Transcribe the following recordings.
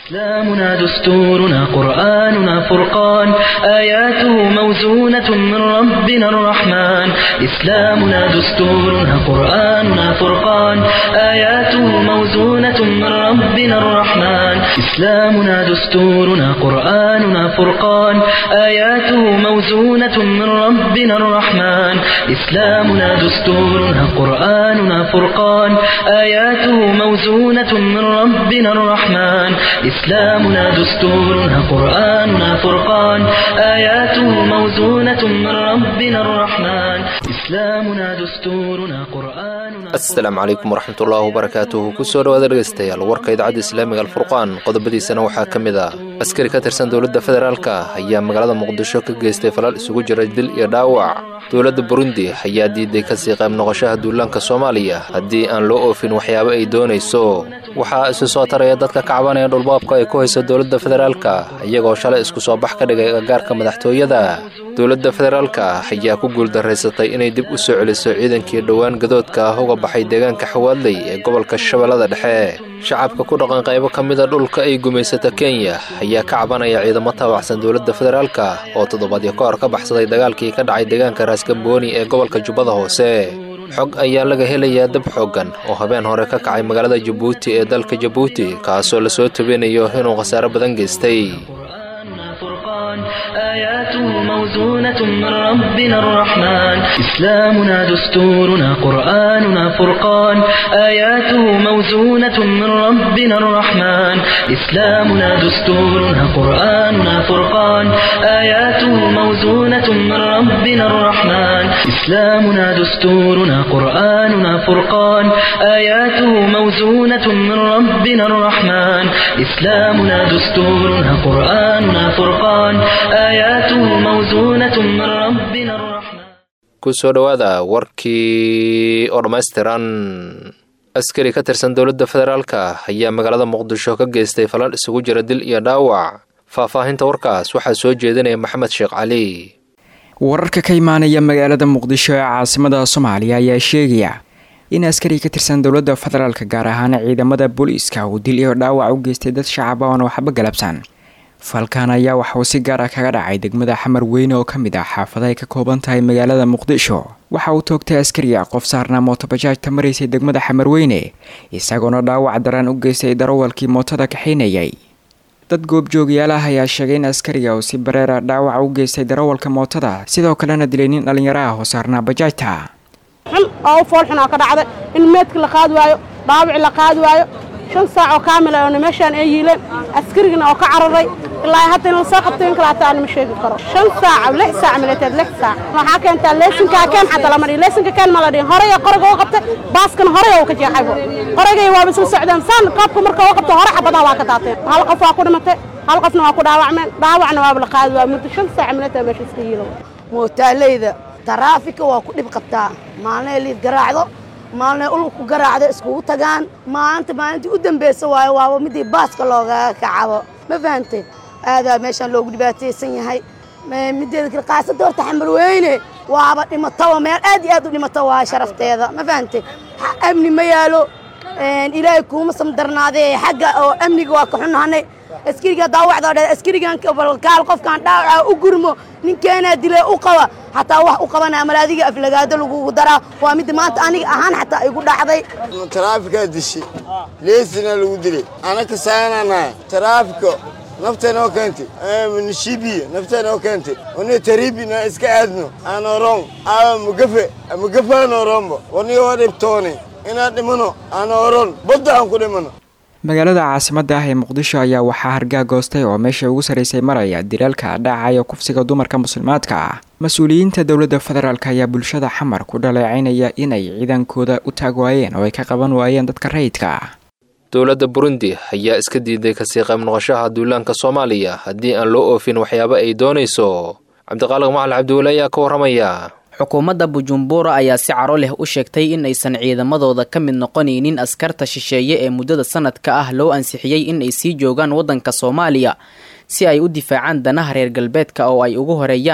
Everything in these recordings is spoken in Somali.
إسلامنا دستورنا قرآننا فرقان آياته موزونة من ربنا الرحمن إسلامنا دستورنا قرآننا فرقان آياته موزونة من ربنا الرحمن إسلامنا دستورنا قرآننا فرقان آياته موزونة من ربنا الرحمن إسلامنا دستورنا قرآننا فرقان آياته موزونة من ربنا الرحمن إسلامنا دستورنا قرآننا فرقان آياته موزونة من ربنا الرحمن إسلامنا دستورنا قرآننا asalaamu calaykum waraxmatullaahi wabarakaatuhu kusoo dhawaada dhegaystayaal warka idaacadda islaamiga alfurqaan qodobadiisana waxaa ka mid ah askari ka tirsan dowladda federaalka ayaa magaalada muqdisho ka geystay falal isugu jira dil iyo dhaawac dowladda burundi ayaa diiday kasii qayb noqoshaha duulaanka soomaaliya haddii aan loo oofin waxyaabo ay doonayso waxaa isu soo taraya dadka kacbanaya dhulbaabka ay ku hayso dowladda federaalka iyagoo shalay isku soo bax ka dhigay agagaarka madaxtooyada dowladda federaalka ayaa ku guuldaraysatay inay dib u soo celiso ciidankii dhowaan gadoodka ah uga baxay deegaanka xawaadley ee gobolka shabeellada dhexe shacabka ku dhaqan qaybo ka mida dhulka ay gumaysata kenya ayaa ka cabanaya ciidamo taabacsan dowladda federaalka oo toddobaadyo ka hor ka baxsaday dagaalkii ka dhacay deegaanka raaskambooni ee gobolka jubbada hoose xog ayaa laga helayaa dab xooggan oo habeen hore ka kacay magaalada jabuuti ee dalka jabuuti kaasoo lasoo tobinayo inuu khasaaro badan geystay فرقان آياته موزونة من ربنا الرحمن إسلامنا دستورنا قرآننا فرقان آياته موزونة من ربنا الرحمن إسلامنا دستورنا قرآننا فرقان آياته موزونة من ربنا الرحمن إسلامنا دستورنا قرآننا فرقان آياته موزونة من ربنا الرحمن إسلامنا دستورنا قرآننا فرقان آياته موزونة من ربنا الرحمن kusoo dhowaada warkii oo dhammaystiran askari ka tirsan dowladda federaalka ayaa magaalada muqdisho ka geystay falal isugu jira dil iyo dhaawac faahfaahinta warkaas waxaa soo jeedinaya maxamed sheekh cali wararka ka imaanaya magaalada muqdisho ee caasimada soomaaliya ayaa sheegaya in askari ka tirsan dowladda federaalka gaar ahaan ciidamada booliiska uu dil iyo dhaawac u geystay dad shacab oon waxba galabsan falkan ayaa waxauu si gaar ah kaga dhacay degmada xamar weyne oo ka mid ah xaafada ay ka kooban tahay magaalada muqdisho waxa uu toogtay askariga qof saarnaa mootobajaajta maraysay degmada xamar weyne isagoona dhaawac daran u geystay darawalkii mootada kaxaynayay dad goobjoogyaal ah ayaa sheegay in askariga uu si bareera dhaawac u geystay darawalka mootada sidoo kalena dilay nin dhallinyaro ah oo saarnaa bajaajta xun oo u fool xunaa ka dhacday in meedka la qaadi waayo dhaawici la qaadi waayo shan saac oo kaamila oona meeshaan ay yiileen askarigana oo ka cararay ilaa hadda in lasoo qabtay in kalaata aan ma sheegi karo shan saac lix saac milateed lix saac waxaa keentaa leesinkaa keen xataa lama dhihin leesinka keen ma la dhihin horey qoriga u qabtay baaskana horey uu ka jeexaybo qorigay waaba isla socdeen saan qaabka marka u qabto hore xabadaha waa ka daateen hal qof waa ku dhimatay hal qofna waa ku dhaawacmeen dhaawacna waaba la qaadi waa muddo shan saac milateed meesha iska yiilow mootaaleyda taraafika waa ku dhib qabtaa maalnay liid garaacdo maalnay ulug ku garaacdo iskugu tagaan maalinta maalintii u dambeysa waayo waaba midii baaska loogaga kacabo ma fahantay aadaa meeshaan loogu dhibaataysan yahay mideeda kale qaasada horta xamarweyne waaba dhimataba meel aad iyo aad u dhimata waa sharafteeda ma fahantay amni ma yaalo ilaahay kuuma samdarnaadee xagga oo amniga waa ka xunnahanay askariga daawacda dhe askarigan kaal qofkaan dhaawaca u gurmo ninkeenaa dilee u qaba xataa wax u qabanaa malaadiga aflagaado lagugu daraa waa midda maanta aniga ahaan xataa igu dhacday taraafikaa dishay leesina lagu dilay anaka saananahay taraafika naftanoo keentay nishibiya naftanoo keentay one taribina iska aadno aanorong aa mugafe mugafaanoronbo wanigoo dhibtoone inaan dhimano aan oron badda aan ku dhimano magaalada caasimada ah ee muqdisho ayaa waxaa hargaa goostay oo meesha ugu sarraysay maraya dilaalka dhaacayo kufsiga dumarka muslimaadka ah mas-uuliyiinta dowladda federaalk ayaa bulshada xamar ku dhaleecaynaya inay ciidankooda u taag waayeen oo ay ka qaban waayeen dadka rayidka ah dowladda burundi ayaa iska diiday kasii qayb noqoshaha duulaanka soomaaliya haddii aan loo oofin waxyaabo ay doonayso cabdiqaaliq macali cabdiweli ayaa ka warramaya xukuumadda bujumbura ayaa si caro leh u sheegtay in aysan ciidamadooda ka mid noqonaynin askarta shisheeye ee muddada sanadka ah loo ansixiyey in ay sii joogaan waddanka soomaaliya si ay u difaacaan danaha reer galbeedka oo ay ugu horeeyaan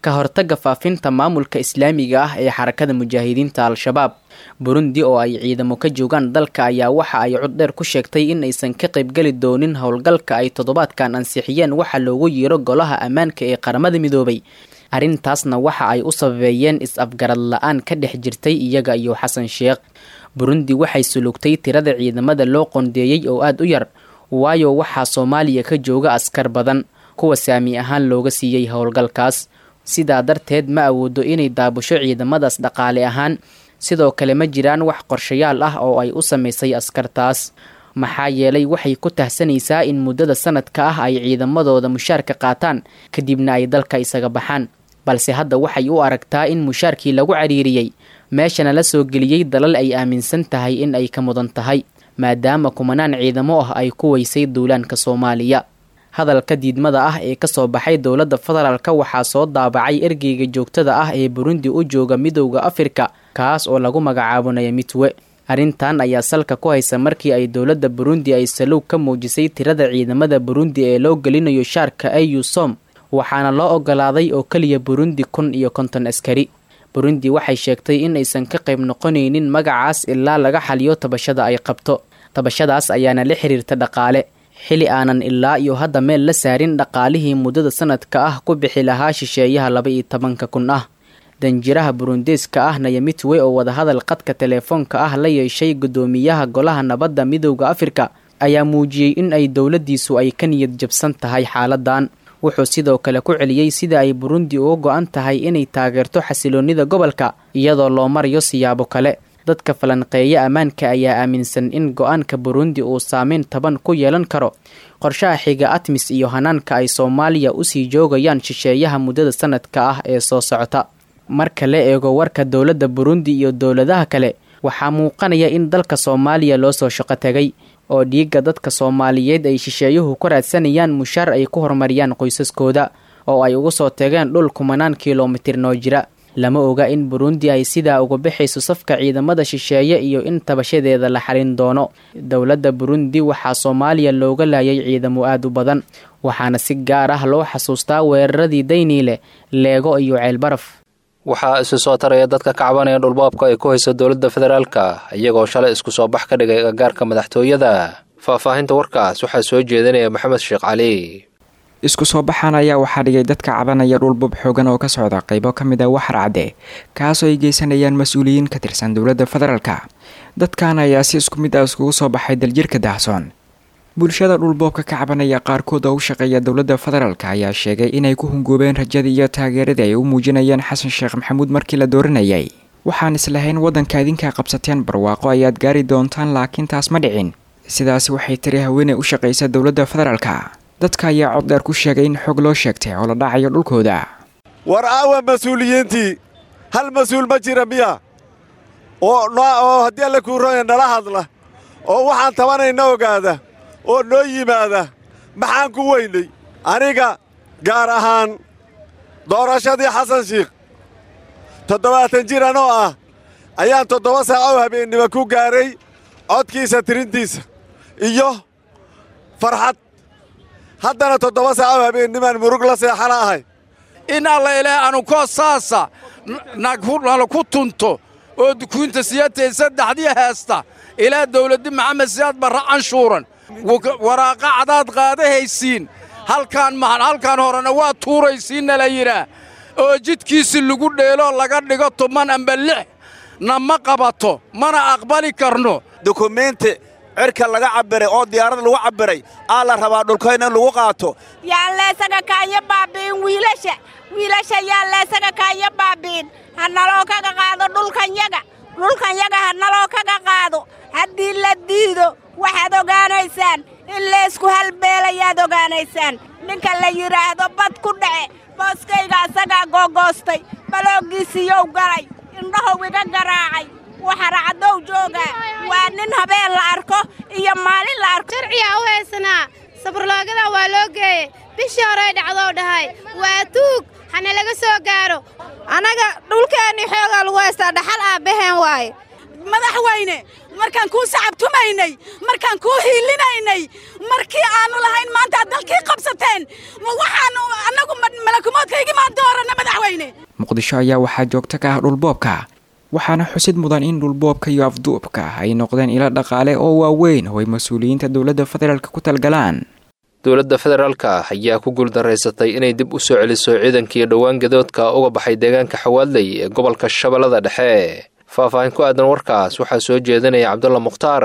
ka hortagga faafinta maamulka islaamiga ah ee xarakada mujaahidiinta al-shabaab burundi oo ay ciidamo ka joogaan dalka ayaa waxa ay coddheer ku sheegtay in aysan ka qaybgeli doonin howlgalka ay toddobaadkan ansixiyeen waxa loogu yeero golaha ammaanka ee qaramada midoobay arrintaasna waxa ay u sababeeyeen is-afgarad la-aan ka dhex jirtay iyaga iyo xasan sheekh burundi waxay sulugtay tirada ciidamada loo qondeeyey oo aada u yar waayo waxaa soomaaliya ka jooga askar badan kuwa saami ahaan looga siiyey howlgalkaas sidaa darteed ma awoodo inay daabusho ciidamadaas dhaqaale ahaan sidoo kale ma jiraan wax qorshayaal ah oo ay u samaysay askartaas maxaa yeelay waxay ku tahsanaysaa in muddada sanadka ah ay ciidamadooda mushaarka qaataan kadibna ay dalka isaga baxaan balse hadda waxay u aragtaa in mushaarkii lagu cariiriyey meeshana la soo geliyey dalal ay aaminsan tahay in ay ka mudan tahay maadaama kumanaan ciidamo ah ay ku weysay duulaanka soomaaliya hadalka diidmada ah ee kasoo baxay dowladda federaalka waxaa soo daabacay ergeyga joogtada ah ee burundi u jooga midowda afrika kaas oo lagu magacaabo nayamitwe arrintan ayaa salka ku haysa markii ay dowladda burundi ay salow ka muujisay tirada ciidamada burundi ee loo gelinayo shaarka au som waxaana loo ogolaaday oo keliya burundi kun iyo konton askari burundi waxay sheegtay in aysan ka qayb noqonaynin magacaas ilaa laga xaliyo tabashada ay qabto tabashadaas ayaana la xiriirta dhaqaale xili aanan ilaa iyo hadda meel la saarin dhaqaalihii muddada sanadka ah ku bixi lahaa shisheeyaha laba iyo tobanka kun ah danjiraha burundeeska ah nayamitwe oo wadahadal qadka teleefoonka ah la yeeshay guddoomiyaha golaha nabadda midowda afrika ayaa muujiyey in ay dowladdiisu ay ka niyad jabsan tahay xaaladan wuxuu sidoo kale ku celiyey sida ay burundi uga go-an tahay inay taageerto xasiloonnida gobolka iyadoo loo marayo siyaabo kale dadka falanqeeya ammaanka ayaa aaminsan in go-aanka burundi uu saameyn taban ku yeelan karo qorshaha xiga atmis iyo hanaanka ay soomaaliya usii joogayaan shisheeyaha muddada sanadka ah ee soo socota marka la eego warka dowladda burundi iyo dowladaha kale waxaa muuqanaya in dalka soomaaliya loo soo shaqo tegay oo dhiigga dadka soomaaliyeed ay shisheeyuhu ku raadsanayaan mushaar ay ku horumariyaan qoysaskooda oo ay ugu soo tegeen dhul kumanaan kilomitir noo jira lama oga in burundi ay sidaa uga baxayso safka ciidamada shisheeye iyo in tabashadeeda la xalin doono dowladda burundi waxaa soomaaliya looga laayay ciidamo aad u badan waxaana si gaar ah loo xasuustaa weeraradii dayniile leego iyo ceelbaraf waxaa isu soo taraya dadka ka cabanaya dhulbaabka ay ku hayso dowladda federaalka iyagoo shalay isku soo bax ka dhigay agagaarka madaxtooyada faahfaahinta warkaas waxaa soo jeedinaya maxamed sheekh cali isku soo baxan ayaa waxaa dhigay dadka cabanaya dhulbub xoogan oo ka socda qaybo ka mid a waxar cadde kaasoo ay geysanayaan mas-uuliyiin ka tirsan dowladda federaalka dadkan ayaa si isku mid ah iskugu soo baxay daljirka dahsoon bulshada dhulboobka ka cabanaya qaarkood oo u shaqeeya dowladda federaalk ayaa sheegay inay ku hungoobeen rajadii iyo taageeradii ay u muujinayeen xasan sheekh maxamuud markii la dooranayay waxaan islahayn waddanka idinkaa qabsateen barwaaqo ayaad gaari doontaan laakiin taas ma dhicin sidaasi waxay tiri haweeney u shaqaysa dowladda federaalka dadka ayaa cod dheer ku sheegay in xog loo sheegtay oo la dhacayo dhulkooda war aawa mas-uuliyiintii hal mas-uul ma jira miya oo oo haddii alle kuu roya nala hadla oo waxaan tabanayna ogaada oo noo yimaada maxaan ku weynay aniga gaar ahaan doorashadii xasan shiikh toddobaatan jir anoo ah ayaan toddoba saac oo habeennimo ku gaaray codkiisa tirintiisa iyo farxad haddana toddoba saac oo habeennimaan murug la seexana ahay in alla ilaah anu koo saasa nala ku tunto oo dukuinta siyatay saddexdii heesta ilaa dawladdi maxamed siyaad barra canshuuran waraaqa cadaad qaadahaysiin halkaan mahan halkaan horena waa tuuraysiinna la yidhaah oo jidkiisi lagu dheeloo laga dhigo tuman amba lix na ma qabato mana aqbali karno dukumeenti cirka laga cabbiray oo diyaarad lagu cabbiray aa la rabaa dhulkayna in lagu qaato yaan leesaga kaanya baabi'in wiilasha wiilasha yaan leesaga kaanya baabi'in ha naloo kaga qaado dhulkanyaga dhulkanyaga ha naloo kaga qaado haddii la diido waxaad ogaanaysaan in leesku halbeelayaad ogaanaysaan ninka la yidhaahdo bad ku dhace booskayga asagaa googoostay balooggiisiiyow galay indhahow iga garaacay waxaracaddow joogaa waa nin habeen la arko iyo maalin la arko sharciyaa u haysanaa sabarloogada waa loo geeyey bishii horey dhacdou dhahay waa tuug hana laga soo gaaro annaga dhulkeennii xoogaa lagu haystaa dhaxal aabbaheen waaye madaxweyne markaan kuu sacabtumaynay markaan kuu hiilinaynay markii aannu lahayn maanta ad dalkii qabsateen ma waxaannu annagu malakumoodkaygii maan dooranna madaxweyne weyne muqdisho ayaa waxaa joogto ka ah dhulboobka waxaana xusid mudan in dhulboobka iyo afduubka ay noqdeen ilo dhaqaale oo waaweyn oo ay mas-uuliyiinta dowladda federaalk ku talgalaan dowladda federaalka ayaa ku guuldaraysatay inay dib u soo celiso ciidankii dhowaan gadoodka uga baxay deegaanka xawaadley ee gobolka shabeellada dhexe faahfaahin ku aadan warkaas waxaa soo jeedinaya cabdulla mukhtaar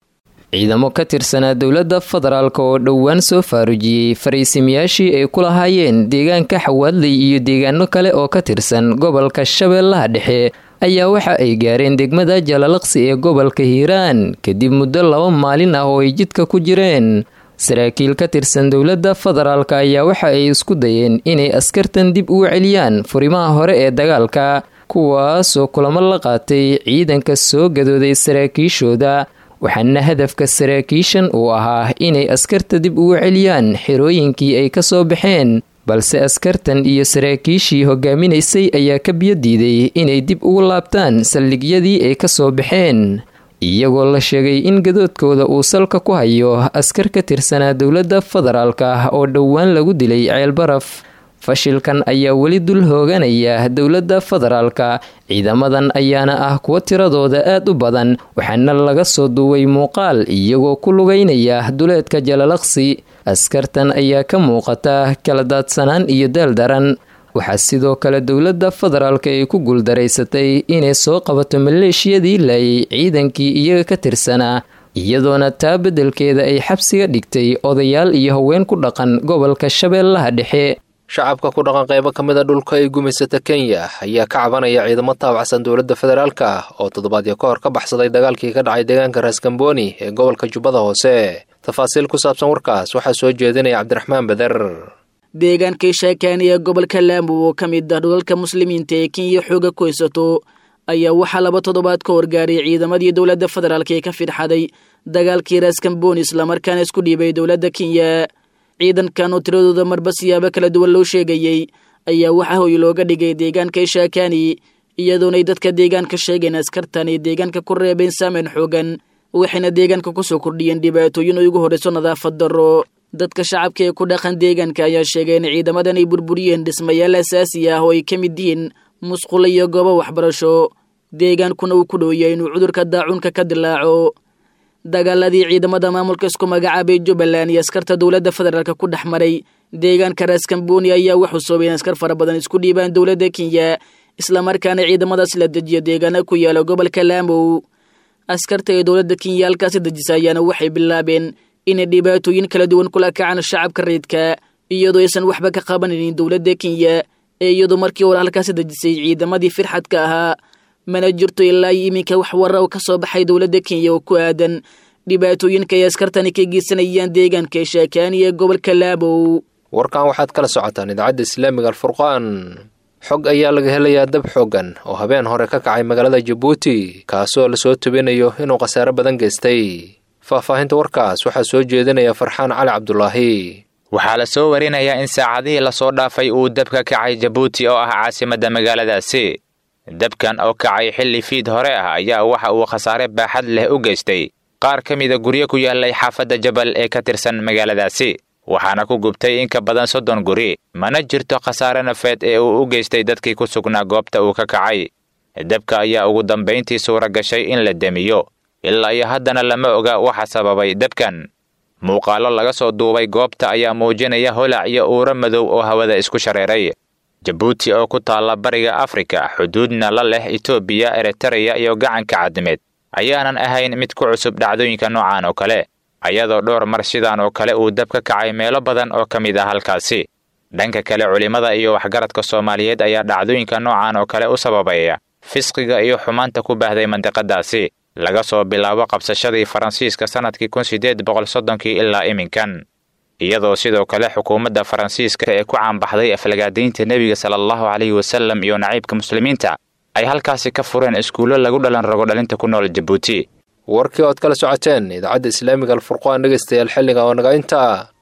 ciidamo ka tirsanaa dowladda federaalk oo dhowaan soo faarujiyey fariisimayaashii ay ku lahaayeen deegaanka xawaadley iyo deegaano kale oo ka tirsan gobolka shabeellaha dhexe ayaa waxa ay gaareen degmada jalalaqsi ee gobolka hiiraan kadib muddo laba maalin ah oo ay jidka ku jireen saraakiil ka tirsan dowladda federaalk ayaa waxa ay isku dayeen inay askartan dib ugu celiyaan furimaha hore ee dagaalka kuwaasoo kulamo la qaatay ciidanka soo gadooday saraakiishooda waxaana hadafka saraakiishan uu ahaa inay askarta dib ugu celiyaan xerooyinkii ay ka soo baxeen balse askartan iyo saraakiishii hogaaminaysay ayaa ka biyo diiday inay dib ugu laabtaan saldhigyadii ay ka soo baxeen iyagoo la sheegay in gadoodkooda uu salka ku hayo askar ka tirsanaa dowladda federaalk ah oo dhowaan lagu dilay ceelbaraf fashilkan ayaa weli dul hooganaya dowladda federaalka ciidamadan ayaana ah kuwo tiradooda aad u badan waxaana laga soo duubay muuqaal iyagoo ku lugaynaya duleedka jalalaqsi askartan ayaa ka muuqata kala daadsanaan iyo daal daran waxaa sidoo kale dowladda federaalk ay ku guuldaraysatay inay soo qabato maleeshiyadii laayay ciidankii iyaga ka tirsanaa iyadoona taa beddelkeeda ay xabsiga dhigtay odayaal iyo haween ku dhaqan gobolka shabeellaha dhexe shacabka ku dhaqan qaybo ka mid a dhulka ay gumaysata kenya ayaa ka cabanaya ciidamo taabacsan dowladda federaalka oo toddobaadyo ka hor ka baxsaday dagaalkii ka dhacay deegaanka raaskambooni ee gobolka jubbada hoose tafaasiil ku saabsan warkaas waxaa soo jeedinaya cabdiraxmaan beder deegaankii sheekaani ee gobolka laambu oo ka mid ah dhulalka muslimiinta ee kenya xooga ku haysato ayaa waxaa laba toddobaad ka horgaaray ciidamadii dowladda federaalk ee ka fidxaday dagaalkii raaskambooni islamarkaana isku dhiibay dowladda kenya ciidankan oo tiradooda marba siyaabo kala duwan loo sheegayey ayaa waxaa hoy looga dhigay deegaanka shaakani iyadoonay dadka deegaanka sheegeen askartan ay deegaanka ku reebeen saameyn xoogan waxayna deegaanka kusoo kordhiyeen dhibaatooyin ay ugu horreyso nadaafad darro dadka shacabka ee ku dhaqan deegaanka ayaa sheegay in ciidamadan ay burburiyeen dhismayaal asaasi ah oo ay ka mid yihiin musqulo iyo goobo waxbarasho deegaankuna uu ku dhowyahay inuu cudurka daacuunka ka dilaaco dagaaladii ciidamada maamulka isku magacaabay jubbaland iyo askarta dowladda federaalk ku dhex maray deegaanka raaskambooni ayaa waxuu soobay in askar fara badan isku dhiibaan dowladda kenya islamarkaana ciidamadaas la dejiyo deegaana ku yaala gobolka laamow askarta ee dowladda kenya halkaasi dejisa ayaana waxay bilaabeen inay dhibaatooyin kala duwan kula kacaan shacabka rayidka iyadoo aysan waxba ka qabanaynin dowladda kenya ee iyadoo markii hore halkaasi dejisay ciidamadii firxadka ahaa mana jirto ilaa iyo iminka wax warra oo ka soo baxay dowladda kenya oo ku aadan dhibaatooyinka ay askartani ka geysanayaan deegaanka shaakaani ee gobolka laabow warkan waxaad kala socotaan idaacadda islaamiga alfurqaan xog ayaa laga helayaa dab xooggan oo habeen hore ka kacay magaalada jabuuti kaasoo lasoo tubinayo inuu khasaare badan geystay faahfaahinta warkaas waxaa soo jeedinaya farxaan cali cabdulaahi waxaa la soo warinayaa in saacadihii lasoo dhaafay uu dab ka kacay jabuuti oo ah caasimadda magaaladaasi dabkan oo kacay xilli fiid hore ah ayaa waxa uu khasaare baaxad leh u geystay qaar ka mida guryo ku yaallay xaafadda jabal ee ka tirsan magaaladaasi waxaana ku gubtay in ka badan soddon guri mana jirto khasaare nafeed ee uu u geystay dadkii ku sugnaa goobta uu ka kacay dabka ayaa ugu dambayntii suura gashay in la demiyo ilaa iyo haddana lama oga waxa sababay dabkan muuqaallo laga soo duubay goobta ayaa muujinaya holac iyo uuro madow oo hawada isku shareeray jabuuti oo ku taalla bariga afrika xuduudna la leh etoobiya eritareya iyo gacanka cadimeed ayaanan ahayn mid ku cusub dhacdooyinka noocan oo kale ayadoo dhowr mar sidaan oo kale uu dab ka kacay meelo badan oo ka mid ah halkaasi dhanka kale culimmada iyo waxgaradka soomaaliyeed ayaa dhacdooyinka noocan oo kale u sababaya fisqiga iyo xumaanta ku baahday mandiqadaasi laga soo bilaabo qabsashadii faransiiska sannadkii kun siddeed boqol soddonkii ilaa iminkan iyadoo sidoo kale xukuumadda faransiiska ee ku caanbaxday aflagaadaynta nebiga sala allahu calayhi wasallam iyo naciibka muslimiinta ay halkaasi ka fureen iskuullo lagu dhalan rago dhalinta ku nool jabuuti warkii ood kala socoteen idaacadda islaamiga alfurqaan dhegaystayaal xilliga oo naga intaa